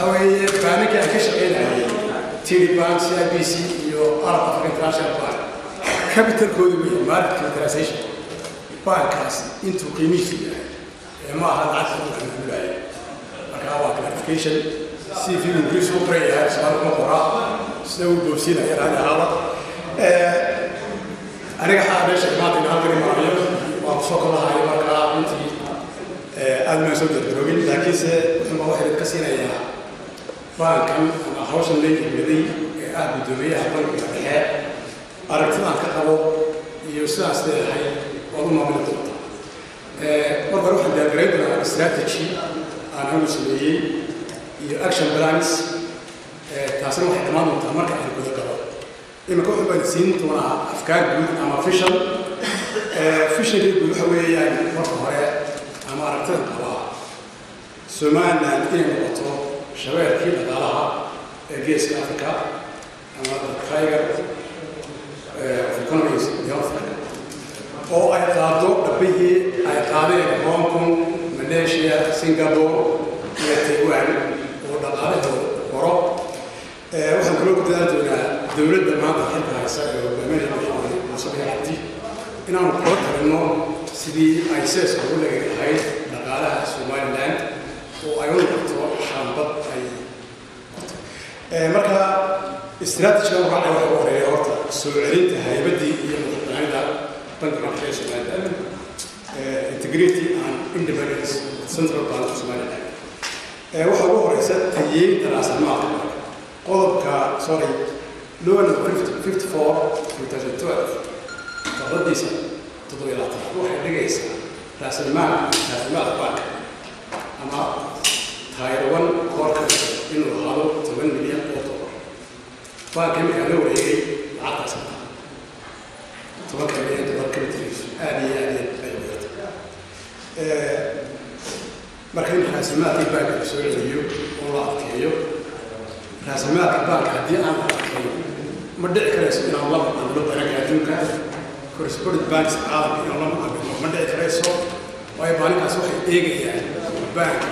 waxa weeye baanankii aan ka shaqaynayay td bank c i b c iyo arab africa international bank capitalkoodu wey market capitalization bankaas intuu qiimihiisu yahay ee ma aha lacagta uu xamulaya marka waa clarification si fi ingiriis u qoran yahay soomaali kuma qoraa sida uu boobsiinaya raadi ahaaba aniga xaa meesha maanta in halkan imaayo waa kusoo kolahayo markaa intii aad maan soo dardaroogin laakiinse wuxuunba waxay ka siinayaa bankan ama hawshan la yimiday ee ah guddoomiyaha bankiga dhexe aragtidaan ka qabo iyo sidaas leedahay waad u maamuli doontaa marka hore waxaan diyaargarayn doonaa strategy aan anigu sameeyey iyo action plans taasina waxay dhammaan doontaa marka aan guda galo iminka wuxuu baan siin doonaa afkaar guud ama vision visionkii guud waxa weeyaan marka hore ama aragtida qabaa somaliland inay noqoto shabeelkii dhaqaalaha ee geeska africa ama tiger of economies development oo ay qaado dhabbihii ay qaadeen hong kong malaysia singapore iyo taiwan oo dhaqaalahooda horo waxaan kaloo ku dadaal doonaa dowladda maanta xilka haysa ee hogaaminaya madaxweyne muuse biixi cabdi inaanu kula talinno sidii ay seeska ugu lagi lahayd dhaqaalaha somaliland oo ay u noqoto shaambad ay marka istiraatijiga waxaa waxa ugu horeeya horta soo celinta haybaddii iyo madaxbanaanida bankiga dhexe ee somaliland integrity and independence central bank of somaliland waxaa ugu horeysa tayeynta raasamaalka qodobka sorry law number 54 2012 qodobadiisa toddobiyo labaatan waxay dhigaysaa raasalmaal raasalmaalka banka ama tayrawan koorka inuu ahaado toban milyan oo dolar banka markaa la wareegay lacagtaas ma tobanka milyan dolar kabitiriisu aad iyo aad ay uyarta marka in raasalmaalkii banka la soo celiyo oo la adkeeyo raasalmaalka banka haddii aan la adkeeyo ma dhici karayso inaan la macaamilo banaga adduunka correspondent banks caalamka inaan la macaamilo ma dhici karayso waayo maalinkaas waxay eegayaan banka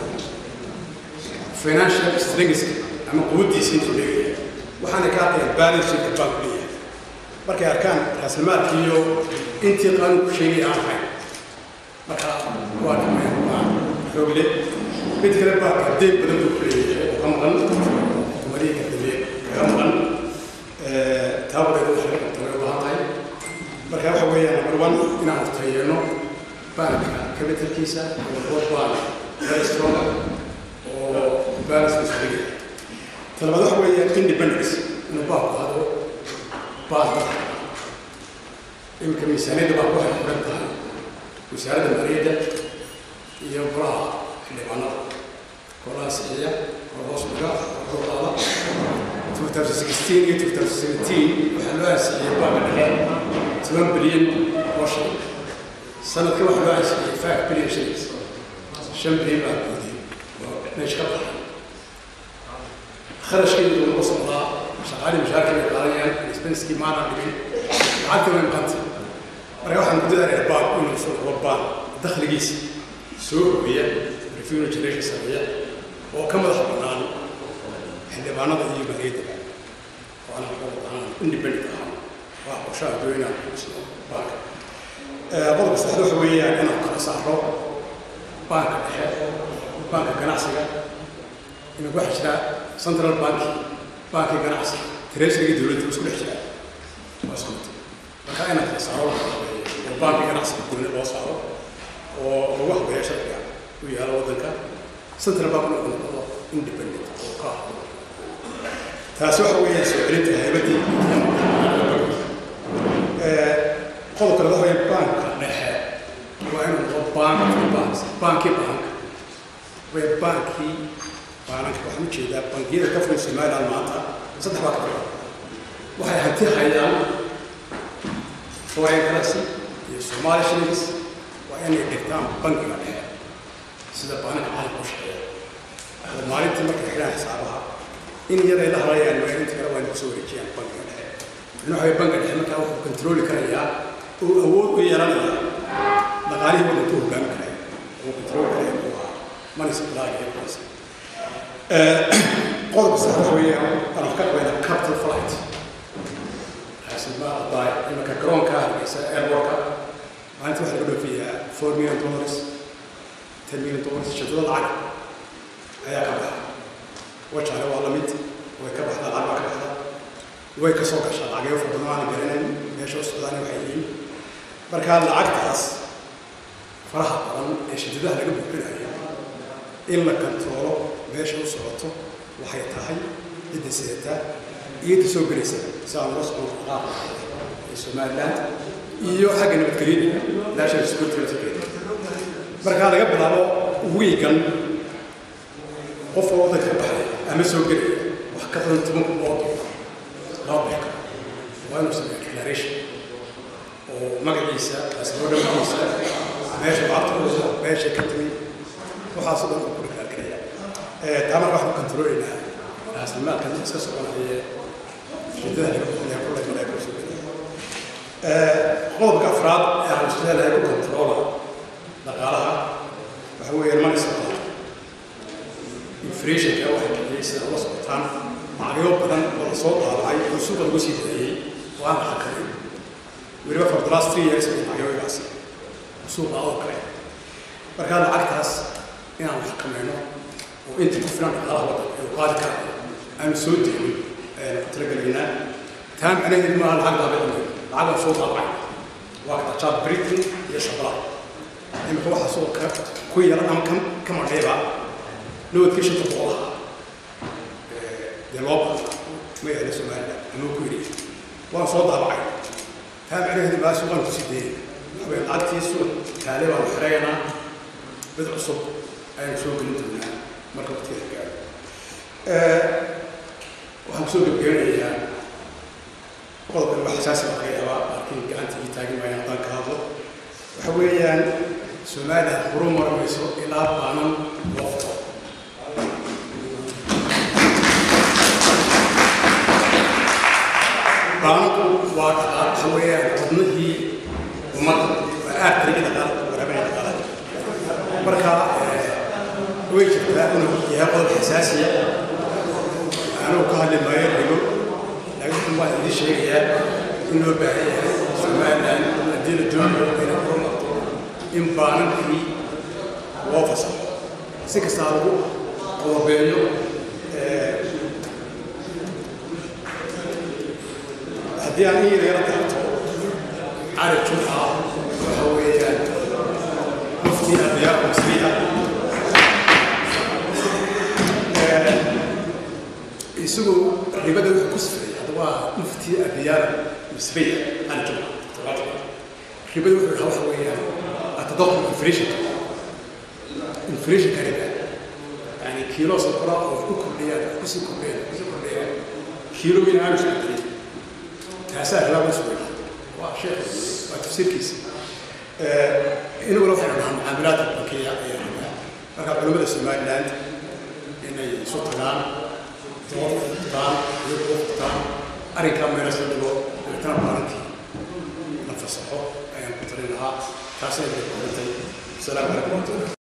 financial strengths ama quwaddiisa intuu leeyahay waxaana ka hadlayaan balance sheetka bank leeyahay markay arkaan raasalmaalkii iyo intii qaanunku sheegay aan ahayn marka waa dhamayaan waa xoog leh mid kale banka deeg badan buu ku leeyahay oo ka maqan xukuumadihii ka dambeeye kaga maqan taabadeeda waxay qabtay way u baahan tahay marka waxa weeyaan number one inaan tayeeno banka capitalkiisa oo bank very strong oo balance isdhigay talabaad waxa weeyaan independence inuu baabku hado baadda iminka miisaaniyadda baa waxay xiran tahay wasaaradda maaliyadda iyo golaha xildhibaanada golaha sixiya oo hoos dhiga oo qaada 2016 iyo 2017 waxaa loo ansixiyey baanka dhexe toban bilyan oo shilin sanadka waxaa loo ansixiyey five bilyan shillings shan bilyan baa guudiyey oo meesha ka baxay kharashkeedu lagu socdaa shaqaalii mushaarka bay qaadanayaan expenskii maana dhigin lacagta way maqanta marka waxaan ku dadaalayaa baab inuu soo rabo baab dakhligiisa soo ogeya revenue generation sameeya oo ka madax bannaan xildhibaanada iyo maaliyadda oo aan aan independent ahaan waa qorshaha doonaa baanka qodobka saddexda waxa weeyaan inaan kala saaro baanka dhexe baanka ganacsiga inuu waxa jira central bank banki ganacsi treasuryga dowladda isku dhex jira waa isku mid marka inaan kala saaro oo banki ganacsiga gooni loo saaro oo lagu habeeyo sharciga u yaalo waddanka central bank uu noqdo independent oo ka ah taasi waxa weeyaan soo celinta haybaddii qodobka laga hoya banka dhexe waa inuu noqdo bank banks banki bank way bankii baananka waxaan ujeedaa bangiyada ka furan somaliland maanta saddex baa ka furan waxay hanti hayaan foreign currency iyo somali shillings waa inay dhigtaan bankiga dhexe sida baananka caalamka u shaqeeya oo maalintii markay xidhaan xisaabaha in yaday la hadlayaan waa inta kale waa inay kusoo wareejiyaan bankiga dhexe in waxa bankiga dhexe markaa wuxuu kontrooli karayaa oo awood u yeelanaya dhaqaalihii waddanka u hogaamin karaya oo kontrooli karaya uu ahaa money supply iyo currency qodobka sax waxa weeyaan aan wax ka qabayna capital flight xaasiba aday imanka garoonka hargeysa airportka maalinta waxaa lagu dhoofiyaa four million dollars ten million dollars shadada lacag ayaa ka baxa wajaale waa lamid way ka baxdaa lacag baa ka baxda way ka soo gashaa lacagyo fara badan aan garanayn meesha u socdaan waxay yihiin marka lacagtaas faraha badan ee shadadaha laga buuxinayo in la kantoolo meesha u socoto waxay tahay cidda sidata iyo cidda soo gelaysa si aan ula socon qaab ee somaliland iyo xagga nabadgelyada national security security markaa laga bilaabo wiigan qof oo waddanka ka baxaya ama soo gelaya wax ka badan toban kun oo dollar laba beeka waa inuu sameeya declaration oo magaciisa asboo dhammaantiisa meesha lacagta ku meesha ka timi waxaasoo dhan uu ku dhaqaaqinaya taamar waxaan kontroolaynaa raasamaalkan iska soconaya shidada laga bixinaya kullay malay ku soo gelaya qodobka afraad ee aan leedahay ku kontroola dhaqaalaha waxa weeye money supply inflationka waxay kiciyey sida ula socotaan lacagyo badan oo la soo daabacay oo suuqa lagu sii daayey oo aan la xakamin weliba for the last three years bay lacagyogaas suuqa oo kale markaa lacagtaas inaan wax xakamayno oo inta ku filan dhaqaalaha waddanka ee qaadi kara aanu soo degin ayaan ku talagelaynaa taa macnaheedu maaha lacag daabicin lacag aan soo daabacay waa ka tajaab britain iyo shabalaha imika waxaa soo ka ku yaran ama ka ka madheeba nabadkii shanta boqolaha dee loo baata ma yaala somaliland ama ku yidhi waan soo daabacay taa macnaheedu maa suuqaan kusii dayay waxaweye lacagtii suuq taale baanu xiraynaa mid cusub ayaan soo gelin doonaa marka waqtiga gaaro waxaan kusoo gebgabanayaa qodobkan wax xasaasi baa laga yaabaa laakiin gacanta ii taagi maayo haddaan ka hadlo waxa weeyaan somaliland horu marmayso ilaa baanan loo furo baananku waa dhaqaal waxa weeyaan wadnihii ummadda waa aad tariga dhaqaala waraabinaya dhaqaalaha marka way jirtaa inuu yahay qodob xasaasiya anuu ka hadli maayo rigo laakiin waan idiin sheegayaa in loo baahan yahay somaliland haddii la doonayo inay horumarto in baanankii loo fasaxo si kastaa lagu qodobeeyo haddii aan iyada yara taabto cali jumca waxa weeyaan mufti abiyaa masriya isagu ribada wuxuu ku sifray hadda waa mufti abiyaa masriya cali jumca ribada wuxuu yahaa waxa weeyaan atadaqum inflationka inflationka riba yani kiilo sokora oo ku kordhiyaan kusii kordhiyaan kusii kordhiyaan kiilooyin aanu isku darin taasaa ribaaba isu weyn waa sheekh waa tafsiirkiisa inaguna waxaynu dhahaa mucaamilaadka bankiya ayaa rabaa marka culimmada somaliland inay isu tagaan dood furtaan iyo kuwa furtaan arrinkaa meelas la dhigo dabeetana baarankii la fasaxo ayaan ku talin lahaa taasay bay qorantay asalaamu calaykum